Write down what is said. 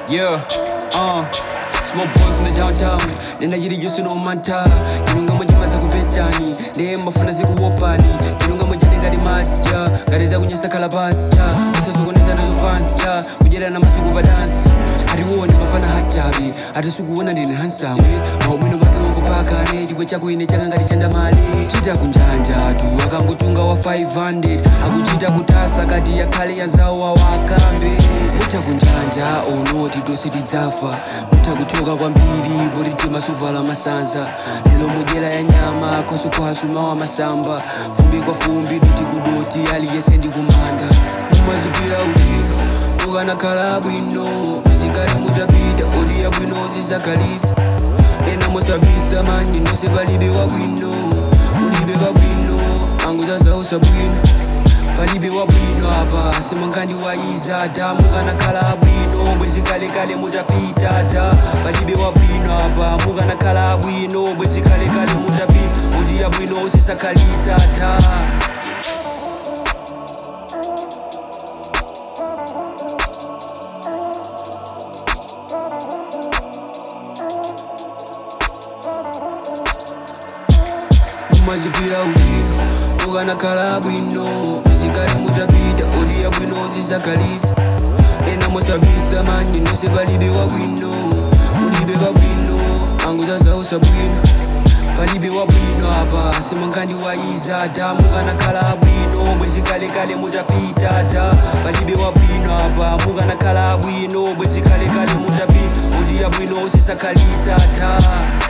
Yeah, uh, small boy from the downtown nenda chiri chonse nomanta ndinonga mwechimaza kupetani ndeyembafuna zikuwopani ndinonga mwechane ngati madzi ya ngati zakunyesa khala pasi ya usasokoneza ndazo fansi ya kudyera na masuku pa dansi atiwone mafana hachavi atisukuona ndine handsome maubwino pake wokopakane chibwe chako ine chaka ngati chandamali chita kunjanja tu akangotunga wa 500 akuchita kutasa kati yakhale yazawo awakambe mutha kunjanja onoti tonse tidzafa mutha kuthoka kwambiri poti timasuvala masanza lero mudyera ya nyama khosukhohasu mawa masamba fumbi kwa fumbi doti kudoti aliyese ndikumanda mumazivira udino ukanakhala bwino mizikale mutapita odiya bwino zizakhalitsa ena mosabisa mani nonse palibe wabwino ulibe babwino anguzazausa bwino palibe wabwino apa simangani waiza ta mukanakhala bwino bwezikalekale mutapita ta palibe wabwino apa mukanakhala bwino bwezikalekale mutapita odiya bwino usisakhalitsa ta mumazivira udino ukanakhala bwino mizikale mutapita odiya bwino zizakhalitsa ena mosabisa mani nonse palibe wabwino ulibe babwino anguzazausa bwino palibe wabwino apa simangani waiza ta mukanakhala bwino bwezikalekale mutapita ta palibe wabwino apa mukanakhala bwino bwezikalekale mutapita odiya bwino usisakhalitsa ta